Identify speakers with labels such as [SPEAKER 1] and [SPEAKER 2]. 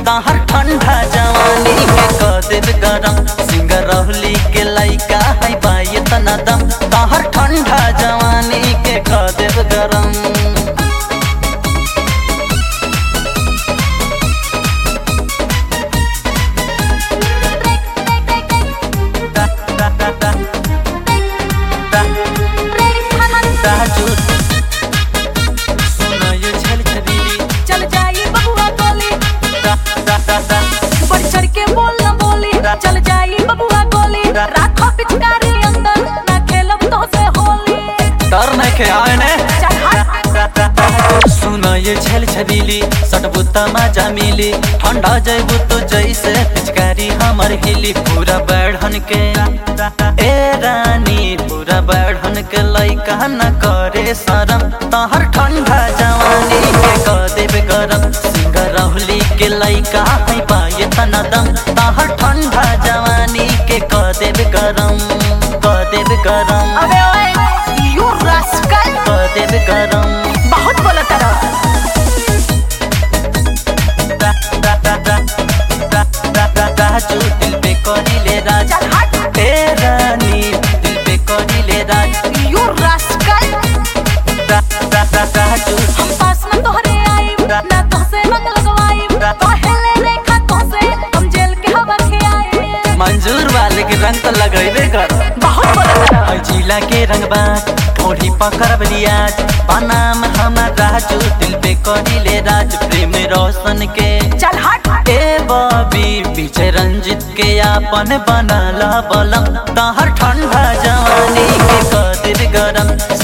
[SPEAKER 1] तहर ठंडा जवानी के कदेब गरम सिंगर रहली के लइका है बाई तना दम तहर ठंडा जवानी के कदेब गरम
[SPEAKER 2] चल जाई बबुआ गोली बढ़ चढ़ के बोल न बोली चल जाई बबुआ गोली राखो पिचकारी अंदर ना खेलब तो से होली
[SPEAKER 1] डर नहीं के आए ने
[SPEAKER 2] चल हट
[SPEAKER 1] सुन ये छल छबीली सटबू मजा मिली ठंडा जैबू तो जैसे पिचकारी हमर हिली पूरा बैठन के ए रानी पूरा बैठन के लइका न करे शरम तहर ठंडा जवानी के कदेब गरम सिंह रहली के लइका है पाए तना दम तहर ठंडा जवानी के कदेब गरम कदेब गरम
[SPEAKER 2] अबे ओए यू रास्कल
[SPEAKER 1] कदेब गरम
[SPEAKER 2] बहुत बोला तारा
[SPEAKER 1] राजू दिल पे करिले राज
[SPEAKER 2] चल हट
[SPEAKER 1] ए रानी दिल पे करिले राज
[SPEAKER 2] यू रास्कल
[SPEAKER 1] राजू
[SPEAKER 2] हम पास न तोहरे आई ना तोहसे रंग लगवाई पहले रेखा तोहसे हम जेल के हवा के आए
[SPEAKER 1] मंजूर वाले के रंग तो लगेबे कर
[SPEAKER 2] बहुत बोला तारा
[SPEAKER 1] है जिला के रंग बाज थोड़ी पकड़ लियाज बनाम हमार राजू दिल पे करिले राज प्रेम रोशन के
[SPEAKER 2] चल हट
[SPEAKER 1] ए बॉबी पीछे रंजित के आपन बनाला बलम तहर ठंडा जवानी के कदिर गरम